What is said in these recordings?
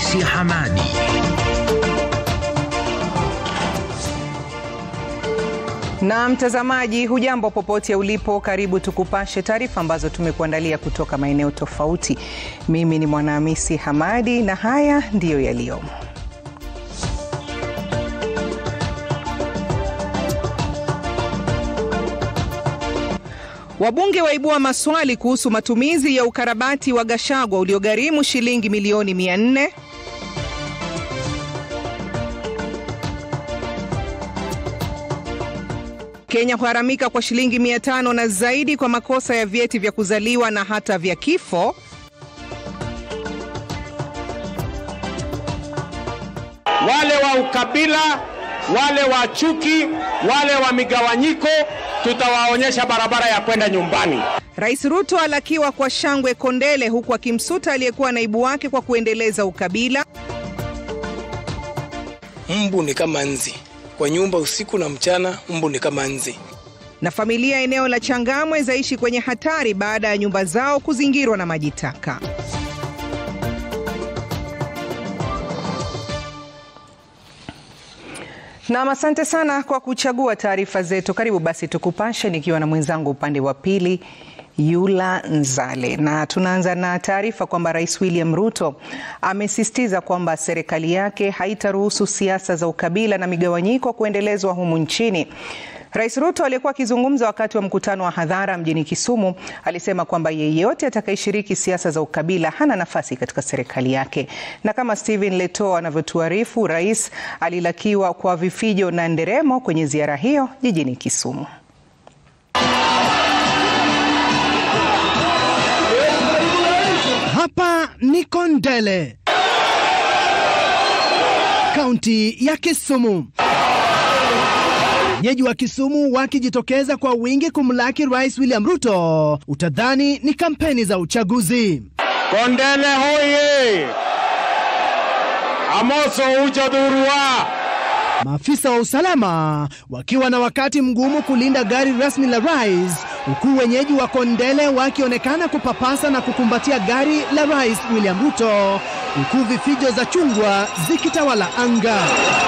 Hamisi Hamadi. Na mtazamaji, hujambo popote ulipo, karibu tukupashe taarifa ambazo tumekuandalia kutoka maeneo tofauti. Mimi ni Mwanahamisi Hamadi na haya ndiyo yaliyomo. Wabunge waibua maswali kuhusu matumizi ya ukarabati wa Gachagua uliogharimu shilingi milioni 400. Kenya huharamika kwa shilingi 500 na zaidi kwa makosa ya vyeti vya kuzaliwa na hata vya kifo. Wale wa ukabila, wale wa chuki, wale wa migawanyiko, tutawaonyesha barabara ya kwenda nyumbani. Rais Ruto alakiwa kwa shangwe Kondele, huku akimsuta aliyekuwa naibu wake kwa kuendeleza ukabila. Mbu ni kama nzi kwa nyumba, usiku na mchana, mbu ni kama nzi. Na familia eneo la Changamwe zaishi kwenye hatari baada ya nyumba zao kuzingirwa na maji taka. Nam, asante sana kwa kuchagua taarifa zetu. Karibu basi tukupashe, nikiwa na mwenzangu upande wa pili Yula Nzale, na tunaanza na taarifa kwamba Rais William Ruto amesisitiza kwamba serikali yake haitaruhusu siasa za ukabila na migawanyiko kuendelezwa humu nchini. Rais Ruto aliyekuwa akizungumza wakati wa mkutano wa hadhara mjini Kisumu alisema kwamba yeyote atakayeshiriki siasa za ukabila hana nafasi katika serikali yake. Na kama Stephen Leto anavyotuarifu, rais alilakiwa kwa vifijo na nderemo kwenye ziara hiyo jijini Kisumu. Hapa ni Kondele, kaunti ya Kisumu. Wenyeji wa Kisumu wakijitokeza kwa wingi kumlaki Rais William Ruto, utadhani ni kampeni za uchaguzi. Kondele hoye! Amoso ucho dhurua! Maafisa wa usalama wakiwa na wakati mgumu kulinda gari rasmi la rais, huku wenyeji wa Kondele wakionekana kupapasa na kukumbatia gari la Rais William Ruto, huku vifijo za chungwa zikitawala anga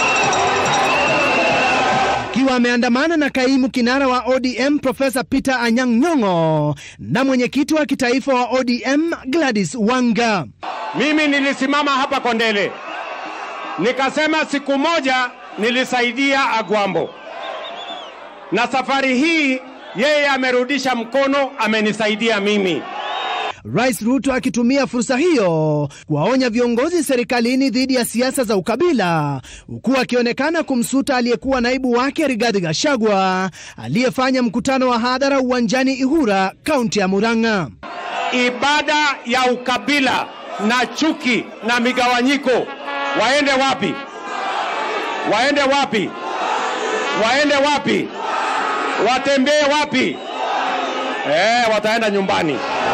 akiwa ameandamana na kaimu kinara wa ODM Profesa Peter Anyang' Nyong'o na mwenyekiti wa kitaifa wa ODM Gladys Wanga. Mimi nilisimama hapa Kondele nikasema siku moja nilisaidia Agwambo, na safari hii yeye amerudisha mkono, amenisaidia mimi. Rais Ruto akitumia fursa hiyo kuwaonya viongozi serikalini dhidi ya siasa za ukabila, huku akionekana kumsuta aliyekuwa naibu wake Rigathi Gachagua aliyefanya mkutano wa hadhara uwanjani Ihura, kaunti ya Murang'a. Ibada ya ukabila na chuki na migawanyiko waende wapi? Waende wapi? Waende wapi? Watembee wapi? Eh, wataenda nyumbani.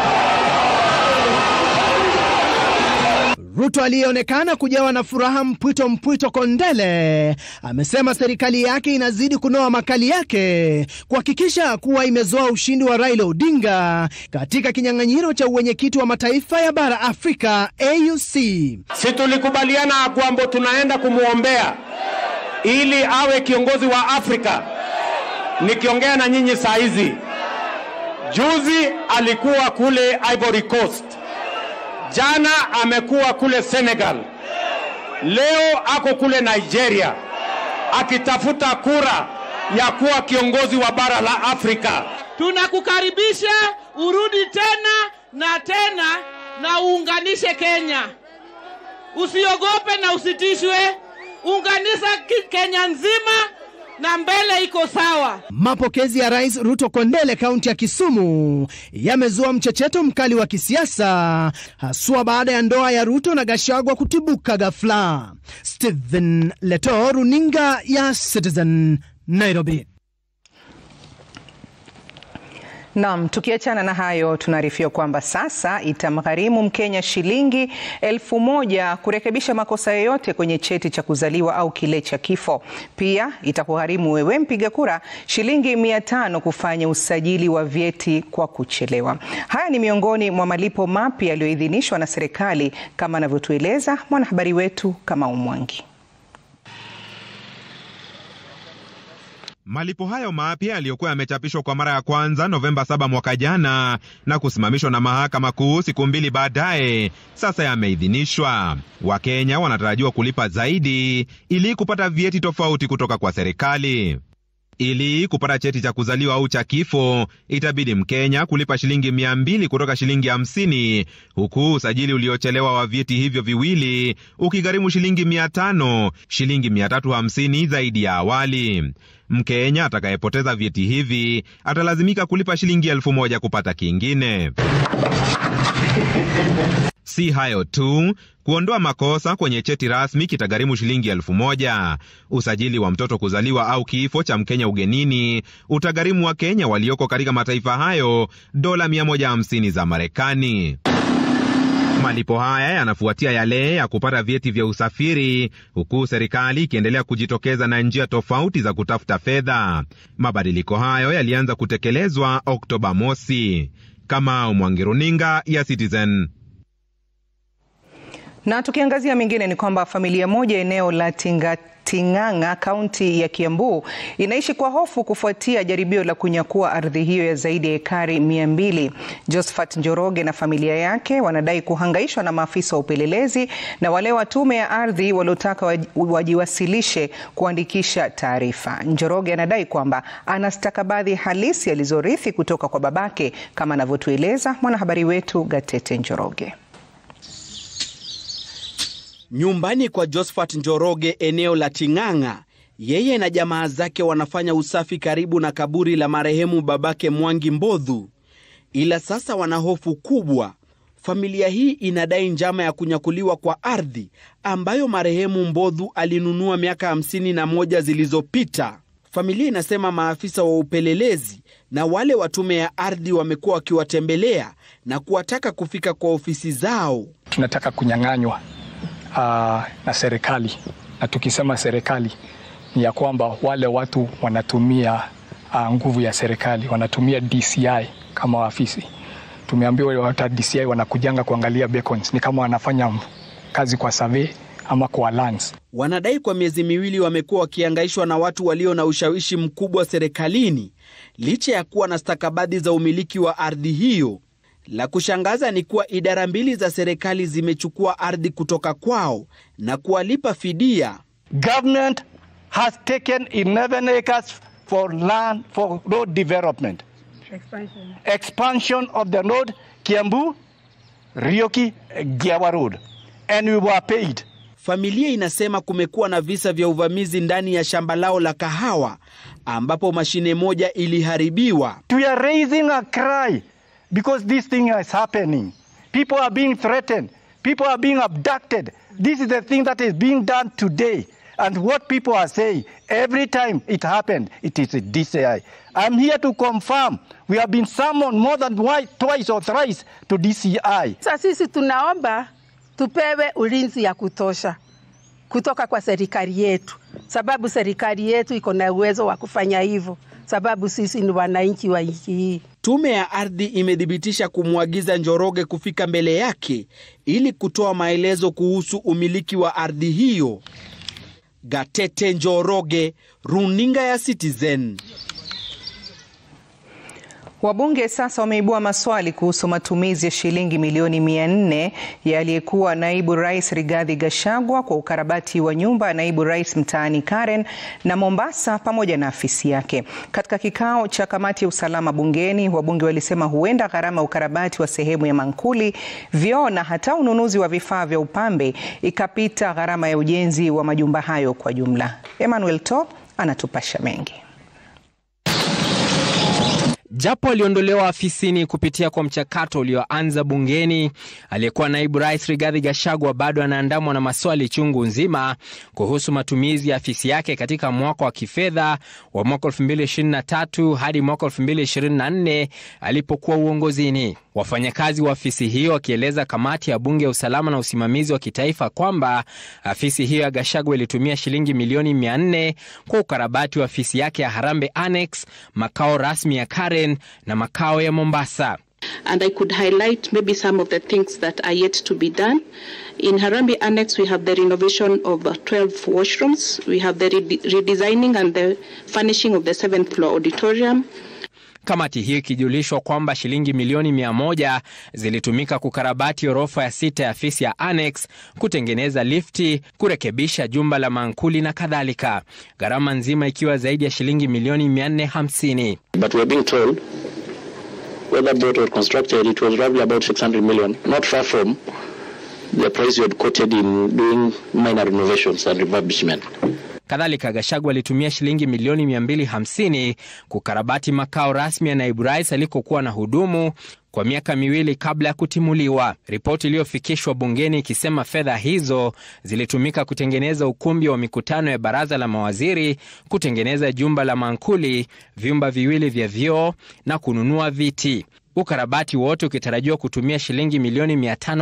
Ruto aliyeonekana kujawa na furaha mpwito mpwito Kondele amesema serikali yake inazidi kunoa makali yake kuhakikisha kuwa imezoa ushindi wa Raila Odinga katika kinyang'anyiro cha uwenyekiti wa mataifa ya bara Afrika AUC. Si tulikubaliana Agwambo tunaenda kumwombea ili awe kiongozi wa Afrika. Nikiongea na nyinyi saa hizi, juzi alikuwa kule Ivory Coast jana amekuwa kule Senegal, leo ako kule Nigeria akitafuta kura ya kuwa kiongozi wa bara la Afrika. Tunakukaribisha urudi tena na tena na uunganishe Kenya. Usiogope na usitishwe, unganisha Kenya nzima na mbele iko sawa. Mapokezi ya Rais Ruto Kondele kaunti ya Kisumu yamezua mchecheto mkali wa kisiasa haswa baada ya ndoa ya Ruto na Gachagua kutibuka ghafla. Stephen Leto, runinga ya Citizen, Nairobi. Naam, tukiachana na hayo tunaarifiwa kwamba sasa itamgharimu Mkenya shilingi elfu moja kurekebisha makosa yoyote kwenye cheti cha kuzaliwa au kile cha kifo. Pia itakugharimu wewe mpiga kura shilingi mia tano kufanya usajili wa vyeti kwa kuchelewa. Haya ni miongoni mwa malipo mapya yaliyoidhinishwa na serikali kama anavyotueleza mwanahabari wetu Kamau Mwangi. Malipo hayo mapya yaliyokuwa yamechapishwa kwa mara ya kwanza Novemba 7 mwaka jana na kusimamishwa na mahakama kuu siku mbili baadaye, sasa yameidhinishwa. Wakenya wanatarajiwa kulipa zaidi ili kupata vyeti tofauti kutoka kwa serikali. Ili kupata cheti cha kuzaliwa au cha kifo, itabidi Mkenya kulipa shilingi mia mbili kutoka shilingi hamsini huku usajili uliochelewa wa vyeti hivyo viwili ukigharimu shilingi mia tano shilingi mia tatu hamsini zaidi ya awali. Mkenya atakayepoteza vyeti hivi atalazimika kulipa shilingi elfu moja kupata kingine. Si hayo tu, kuondoa makosa kwenye cheti rasmi kitagharimu shilingi elfu moja. Usajili wa mtoto kuzaliwa au kifo cha Mkenya ugenini utagharimu Wakenya walioko katika mataifa hayo dola 150 za Marekani. Malipo haya yanafuatia yale ya kupata vyeti vya usafiri, huku serikali ikiendelea kujitokeza na njia tofauti za kutafuta fedha. Mabadiliko hayo yalianza kutekelezwa Oktoba mosi. Kamau Mwangi, runinga ya Citizen. Na tukiangazia mengine ni kwamba familia moja eneo la Tingating'ang'a kaunti ya Kiambu inaishi kwa hofu kufuatia jaribio la kunyakua ardhi hiyo ya zaidi ya ekari mia mbili. Josephat Njoroge na familia yake wanadai kuhangaishwa na maafisa wa upelelezi na wale wa tume ya ardhi waliotaka wajiwasilishe kuandikisha taarifa. Njoroge anadai kwamba ana stakabadhi halisi alizorithi kutoka kwa babake, kama anavyotueleza mwanahabari wetu Gatete Njoroge. Nyumbani kwa Josephat Njoroge eneo la Ting'ang'a, yeye na jamaa zake wanafanya usafi karibu na kaburi la marehemu babake Mwangi Mbodhu, ila sasa wana hofu kubwa. Familia hii inadai njama ya kunyakuliwa kwa ardhi ambayo marehemu Mbodhu alinunua miaka hamsini na moja zilizopita. Familia inasema maafisa wa upelelezi na wale wa tume ya ardhi wamekuwa wakiwatembelea na kuwataka kufika kwa ofisi zao. Tunataka kunyang'anywa Uh, na serikali na tukisema serikali ni ya kwamba wale watu wanatumia uh, nguvu ya serikali, wanatumia DCI kama waafisi. Tumeambiwa hata DCI wanakujanga kuangalia beacons, ni kama wanafanya kazi kwa survey ama kwa lands. Wanadai kwa miezi miwili wamekuwa wakiangaishwa na watu walio na ushawishi mkubwa serikalini, licha ya kuwa na stakabadhi za umiliki wa ardhi hiyo. La kushangaza ni kuwa idara mbili za serikali zimechukua ardhi kutoka kwao na kuwalipa fidia. Government has taken 11 acres for land for road development. Expansion. Expansion of the road Kiambu, Rioki, Giawa Road. And we were paid. Familia inasema kumekuwa na visa vya uvamizi ndani ya shamba lao la kahawa ambapo mashine moja iliharibiwa. We are raising a cry because this thing is happening. People are being threatened. People are being abducted. This is the thing that is being done today. And what people are saying, every time it happened, it is a DCI. I'm here to confirm we have been summoned more than twice or thrice to DCI. Sasa sisi tunaomba tupewe ulinzi ya kutosha kutoka kwa serikali yetu, sababu serikali yetu iko na uwezo wa kufanya hivyo, sababu sisi ni wananchi wa nchi hii. Tume ya ardhi imethibitisha kumwagiza Njoroge kufika mbele yake ili kutoa maelezo kuhusu umiliki wa ardhi hiyo. Gatete Njoroge, runinga ya Citizen. Wabunge sasa wameibua maswali kuhusu matumizi ya shilingi milioni mia nne ya aliyekuwa naibu rais Rigathi Gachagua kwa ukarabati wa nyumba ya naibu rais mtaani Karen na Mombasa pamoja na afisi yake. Katika kikao cha kamati ya usalama bungeni, wabunge walisema huenda gharama ya ukarabati wa sehemu ya mankuli, vyoo na hata ununuzi wa vifaa vya upambe ikapita gharama ya ujenzi wa majumba hayo kwa jumla. Emmanuel Top anatupasha mengi. Japo aliondolewa afisini kupitia kwa mchakato ulioanza bungeni, aliyekuwa naibu rais Rigathi Gachagua bado anaandamwa na maswali chungu nzima kuhusu matumizi ya afisi yake katika mwaka wa kifedha wa mwaka 2023 hadi mwaka 2024 alipokuwa uongozini. Wafanyakazi wa afisi hiyo wakieleza kamati ya bunge ya usalama na usimamizi wa kitaifa kwamba afisi hiyo ya Gachagua ilitumia shilingi milioni 400 kwa ukarabati wa afisi yake ya Harambee Annex, makao rasmi ya Karen na makao ya Mombasa. and I could highlight maybe some of the things that are yet to be done. In Harambee Annex, we have the renovation of uh, 12 washrooms. We have the rede- redesigning and the furnishing of the seventh floor auditorium. Kamati hiyo ikijulishwa kwamba shilingi milioni mia moja zilitumika kukarabati orofa ya sita ya afisi ya Annex, kutengeneza lifti, kurekebisha jumba la mankuli na kadhalika, gharama nzima ikiwa zaidi ya shilingi milioni 450. But we're being told whether built or constructed, it was roughly about 600 million, not far from the price you had quoted in doing minor renovations and refurbishment. Kadhalika, Gachagua alitumia shilingi milioni 250 kukarabati makao rasmi ya naibu rais alikokuwa na hudumu kwa miaka miwili kabla ya kutimuliwa. Ripoti iliyofikishwa bungeni ikisema fedha hizo zilitumika kutengeneza ukumbi wa mikutano ya baraza la mawaziri, kutengeneza jumba la mankuli, vyumba viwili vya vyoo na kununua viti ukarabati wote ukitarajiwa kutumia shilingi milioni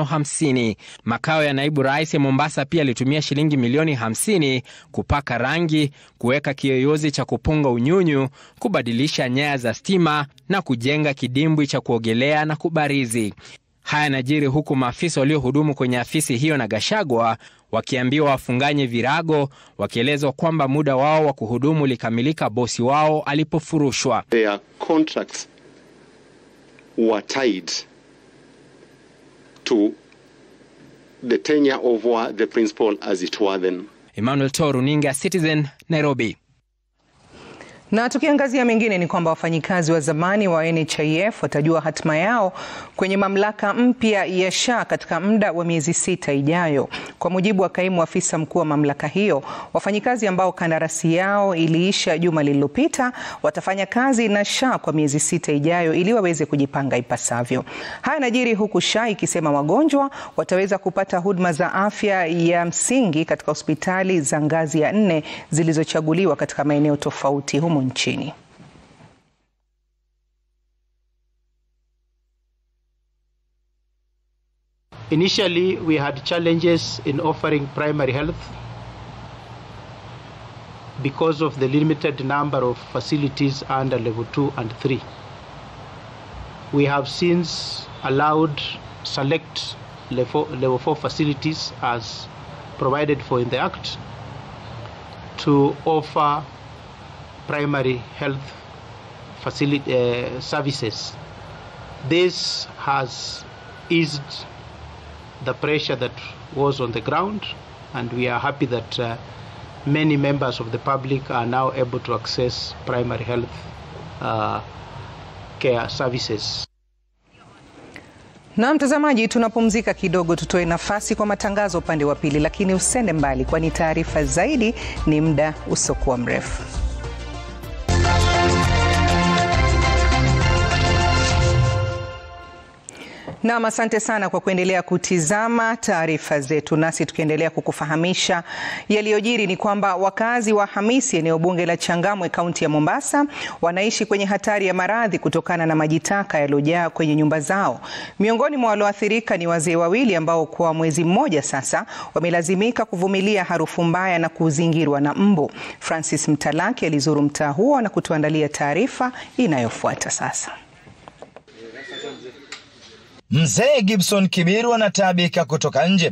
550. Makao ya naibu rais ya Mombasa pia alitumia shilingi milioni 50 kupaka rangi, kuweka kiyoyozi cha kupunga unyunyu, kubadilisha nyaya za stima na kujenga kidimbwi cha kuogelea na kubarizi. Haya yanajiri huku maafisa waliohudumu kwenye afisi hiyo na Gachagua wakiambiwa wafunganye virago, wakielezwa kwamba muda wao wa kuhudumu ulikamilika bosi wao alipofurushwa. Their contracts were tied to the tenure of uh, the principal as it were then. Emmanuel To, runinga Citizen, Nairobi. Na tukiangazia mengine ni kwamba wafanyikazi wa zamani wa NHIF watajua hatima yao kwenye mamlaka mpya ya SHA katika muda wa miezi sita ijayo. Kwa mujibu wa kaimu afisa mkuu wa mamlaka hiyo, wafanyikazi ambao kandarasi yao iliisha juma lililopita watafanya kazi na SHA kwa miezi sita ijayo ili waweze kujipanga ipasavyo. Haya yanajiri huku SHA ikisema wagonjwa wataweza kupata huduma za afya ya msingi katika hospitali za ngazi ya nne zilizochaguliwa katika maeneo tofauti humu nchini. Initially, we had challenges in offering primary health because of the limited number of facilities under level 2 and 3. We have since allowed select level, level 4 facilities as provided for in the Act to offer primary health facility uh, services. This has eased the pressure that was on the ground, and we are happy that uh, many members of the public are now able to access primary health uh, care services. Na mtazamaji, tunapumzika kidogo, tutoe nafasi kwa matangazo upande wa pili, lakini usende mbali, kwani taarifa zaidi ni muda usiokuwa mrefu. Nam, asante sana kwa kuendelea kutizama taarifa zetu, nasi tukiendelea kukufahamisha yaliyojiri ni kwamba wakazi wa Hamisi, eneo bunge la Changamwe, kaunti ya Mombasa, wanaishi kwenye hatari ya maradhi kutokana na maji taka yaliyojaa kwenye nyumba zao. Miongoni mwa walioathirika ni wazee wawili ambao kwa mwezi mmoja sasa wamelazimika kuvumilia harufu mbaya na kuzingirwa na mbu. Francis Mtalaki alizuru mtaa huo na kutuandalia taarifa inayofuata sasa. Mzee Gibson Kibiru anataabika kutoka nje.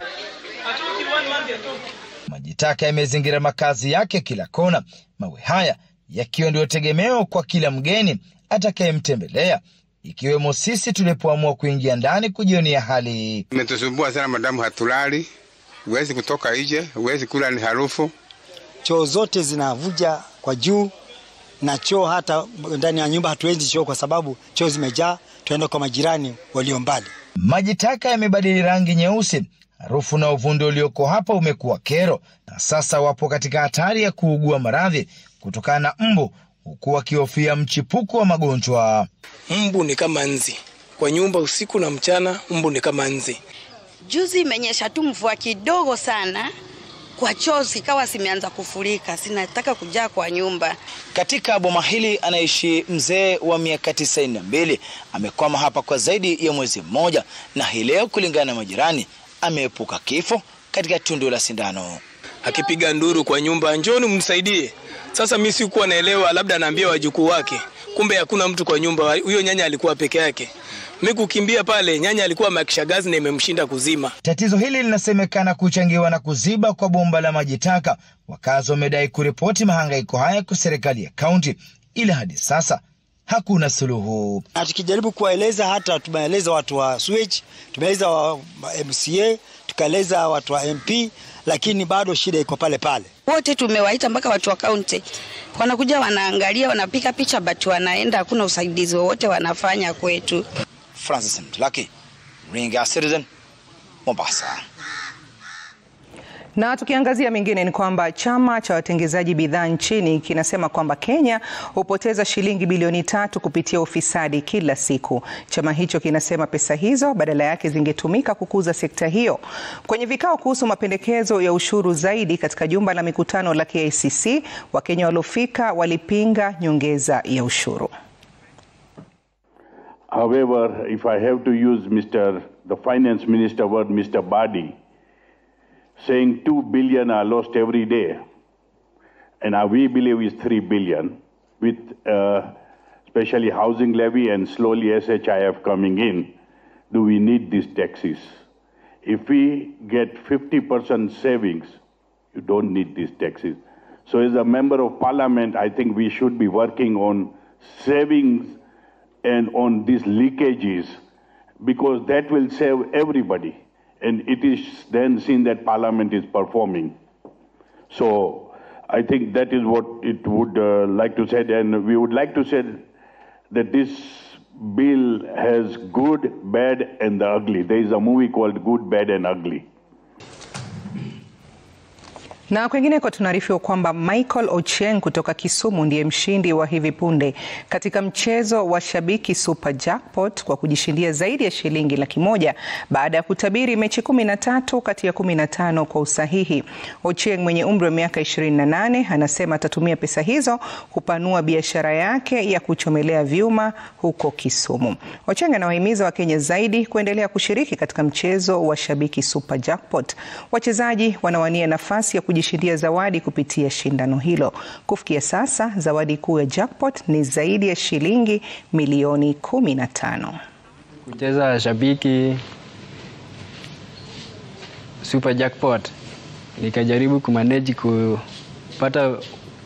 Maji taka yamezingira makazi yake kila kona, mawe haya yakiwa ndio tegemeo kwa kila mgeni atakayemtembelea, ikiwemo sisi tulipoamua kuingia ndani kujionea hali hii. Imetusumbua sana madamu, hatulali, huwezi kutoka nje, huwezi kula, ni harufu. Choo zote zinavuja kwa juu na choo hata ndani ya nyumba hatuendi choo kwa sababu choo zimejaa, tuenda kwa majirani walio mbali. Maji taka yamebadili rangi nyeusi, harufu na uvundo ulioko hapa umekuwa kero, na sasa wapo katika hatari ya kuugua maradhi kutokana na mbu huku wakihofia mchipuko wa magonjwa. Mbu ni kama nzi kwa nyumba, usiku na mchana, mbu ni kama nzi. Juzi imenyesha tu mvua kidogo sana, kwa choo zikawa zimeanza kufurika, sinataka kujaa kwa nyumba. Katika boma hili anaishi mzee wa miaka tisaini na mbili. Amekwama hapa kwa zaidi ya mwezi mmoja, na hii leo, kulingana na majirani, ameepuka kifo katika tundu la sindano. Akipiga nduru kwa nyumba, njoni mnisaidie. Sasa mimi sikuwa naelewa, labda anaambia wajukuu wake, kumbe hakuna mtu kwa nyumba. Huyo nyanya alikuwa peke yake. Mimi kukimbia pale, nyanya alikuwa makisha gazi na imemshinda kuzima. Tatizo hili linasemekana kuchangiwa na kuziba kwa bomba la maji taka. Wakazi wamedai kuripoti mahangaiko haya kwa serikali ya kaunti, ila hadi sasa hakuna suluhu. Na tukijaribu kuwaeleza, hata tumeeleza watu wa sewage, tumeeleza wa MCA, tukaeleza watu wa MP, lakini bado shida iko pale pale. Wote tumewaita mpaka watu wa kaunti wanakuja, wanaangalia, wanapiga picha, but wanaenda, hakuna usaidizi wowote wanafanya kwetu. Francis Mtlaki, Ringa Citizen, Mombasa. Na tukiangazia mengine ni kwamba chama cha watengezaji bidhaa nchini kinasema kwamba Kenya hupoteza shilingi bilioni tatu kupitia ufisadi kila siku. Chama hicho kinasema pesa hizo badala yake zingetumika kukuza sekta hiyo. Kwenye vikao kuhusu mapendekezo ya ushuru zaidi katika jumba la mikutano la KICC, Wakenya waliofika walipinga nyongeza ya ushuru. However, if I have to use Mr. the finance minister word, Mr. Badi, saying 2 billion are lost every day, and uh, we believe is 3 billion, with uh, especially housing levy and slowly SHIF coming in, do we need these taxes? If we get 50% savings, you don't need these taxes. So as a member of parliament, I think we should be working on savings and on these leakages because that will save everybody. And it is then seen that Parliament is performing. So I think that is what it would uh, like to say. And we would like to say that this bill has good, bad, and the ugly. There is a movie called Good, Bad, and Ugly. Na kwengineko tunaarifiwa kwamba Michael Ochieng kutoka Kisumu ndiye mshindi wa hivi punde katika mchezo wa Shabiki Super Jackpot kwa kujishindia zaidi ya shilingi laki moja baada ya kutabiri mechi kumi na tatu kati ya kumi na tano kwa usahihi. Ochieng mwenye umri wa miaka 28 anasema atatumia pesa hizo kupanua biashara yake ya kuchomelea vyuma huko Kisumu. Ochieng anawahimiza Wakenya zaidi kuendelea kushiriki katika mchezo wa Shabiki Super Jackpot. Wachezaji wanawania nafasi ya kujishindia zawadi kupitia shindano hilo. Kufikia sasa, zawadi kuu ya jackpot ni zaidi ya shilingi milioni kumi na tano. Kucheza Shabiki Super Jackpot nikajaribu kumanage kupata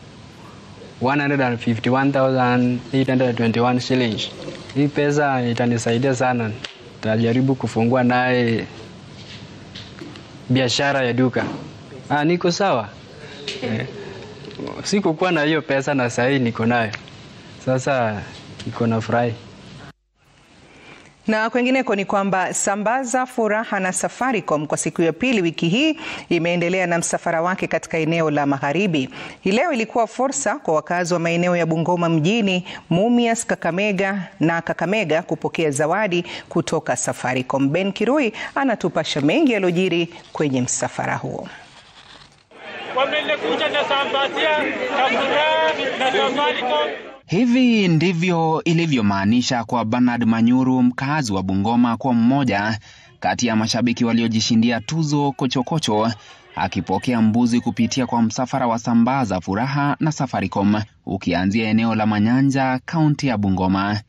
151,821 shillings. Hii pesa itanisaidia sana, nitajaribu kufungua naye biashara ya duka. Ah, niko sawa eh. Sikukuwa na hiyo pesa na sahii niko nayo, sasa niko na furahi. Na kwengineko ni kwamba Sambaza Furaha na Safaricom kwa siku ya pili wiki hii imeendelea na msafara wake katika eneo la Magharibi. Hii leo ilikuwa fursa kwa wakazi wa maeneo ya Bungoma mjini, Mumias, Kakamega na Kakamega kupokea zawadi kutoka Safaricom. Ben Kirui anatupasha mengi yaliyojiri kwenye msafara huo. Wamekuja na Sambasia na Furaha na Safaricom. Hivi ndivyo ilivyomaanisha kwa Bernard Manyuru, mkazi wa Bungoma, kwa mmoja kati ya mashabiki waliojishindia tuzo kochokocho, akipokea mbuzi kupitia kwa msafara wa Sambaza Furaha na Safaricom ukianzia eneo la Manyanja, kaunti ya Bungoma.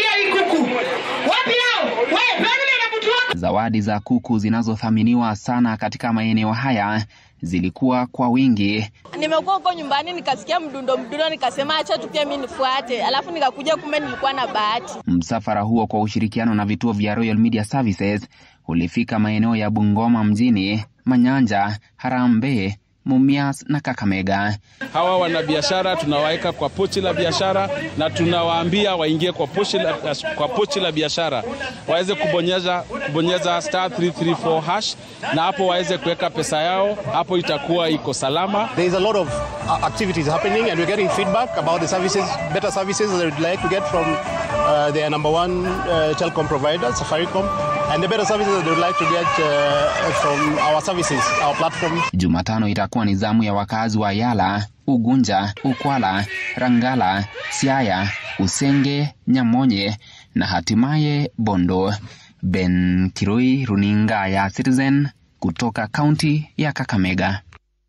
Zawadi za kuku zinazothaminiwa sana katika maeneo haya zilikuwa kwa wingi. Nimekuwa huko nyumbani nikasikia mdundo mdundo, nikasema acha tu pia mimi nifuate, alafu nikakuja, kumbe nilikuwa na bahati. Msafara huo kwa ushirikiano na vituo vya Royal Media Services ulifika maeneo ya Bungoma mjini, Manyanja, Harambee, Mumias na Kakamega. Hawa wanabiashara tunawaweka kwa pochi la biashara na tunawaambia waingie kwa pochi la, kwa pochi la biashara waweze kubonyeza, kubonyeza star 334 hash na hapo waweze kuweka pesa yao, hapo itakuwa iko salama. There is a lot of uh, activities happening and we're getting feedback about the services, better services that we'd like to get from uh, their number one uh, telecom provider, Safaricom, and the better services that we'd like to get uh, from our services, our platforms. Jumatano itakuwa ni zamu ya wakazi wa Yala, Ugunja, Ukwala, Rangala, Siaya, Usenge, Nyamonye na hatimaye Bondo. Ben Kiroi, runinga ya Citizen kutoka kaunti ya Kakamega.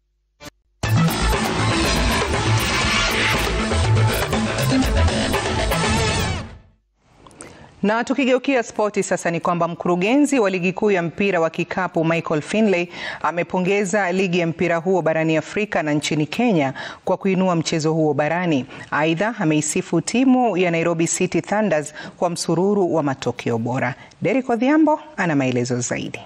Na tukigeukia spoti sasa, ni kwamba mkurugenzi wa ligi kuu ya mpira wa kikapu Michael Finlay amepongeza ligi ya mpira huo barani Afrika na nchini Kenya kwa kuinua mchezo huo barani. Aidha, ameisifu timu ya Nairobi City Thunders kwa msururu wa matokeo bora. Derek Odhiambo ana maelezo zaidi.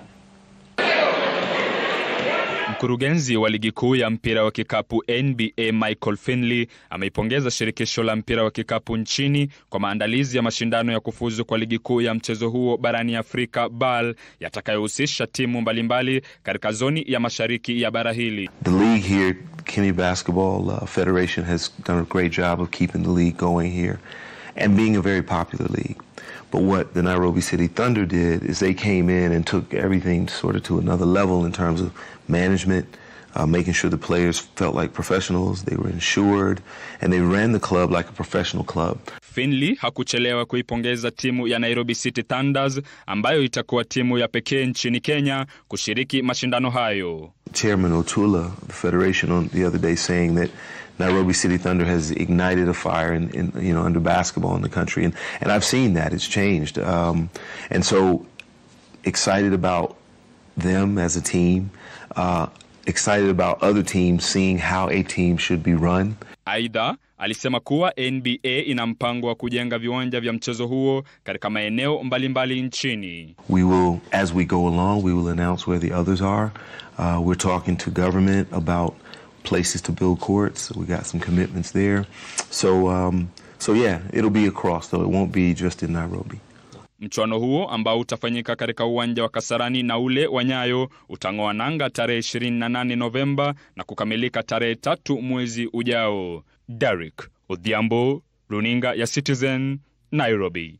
Mkurugenzi wa ligi kuu ya mpira wa kikapu NBA Michael Finley ameipongeza shirikisho la mpira wa kikapu nchini kwa maandalizi ya mashindano ya kufuzu kwa ligi kuu ya mchezo huo barani Afrika BAL yatakayohusisha timu mbalimbali katika zoni ya mashariki ya bara hili. The league here, Kenya Basketball uh, Federation has done a great job of keeping the league going here and being a very popular league. But what the Nairobi City Thunder did is they came in and took everything sort of to another level in terms of management, uh, making sure the players felt like professionals, they were insured, and they ran the club like a professional club. Finley hakuchelewa kuipongeza timu ya Nairobi City Thunders ambayo itakuwa timu ya pekee nchini Kenya kushiriki mashindano hayo. Chairman Otula of the Federation on the other day saying that Nairobi City Thunder has ignited a fire in, in you know under basketball in the country, and and I've seen that it's changed, um, and so excited about them as a team, uh, excited about other teams seeing how a team should be run. Aidha, alisema kuwa NBA ina mpango wa kujenga viwanja vya mchezo huo katika maeneo mbalimbali nchini. We will, as we go along, we will announce where the others are. Uh, we're talking to government about places to build courts. We got some commitments there. So, um, so yeah, it'll be across though. It won't be just in Nairobi. Mchuano huo ambao utafanyika katika uwanja wa Kasarani na ule wa Nyayo utang'oa nanga tarehe 28 Novemba na kukamilika tarehe tatu mwezi ujao. Derek Odhiambo, runinga ya Citizen, Nairobi.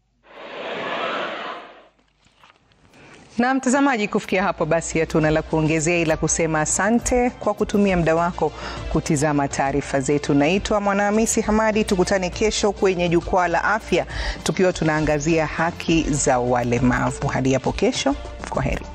Na mtazamaji, kufikia hapo basi hatuna la kuongezea ila kusema asante kwa kutumia muda wako kutizama taarifa zetu. Naitwa Mwanahamisi Hamadi, tukutane kesho kwenye jukwaa la afya tukiwa tunaangazia haki za walemavu. Hadi hapo kesho, kwa heri.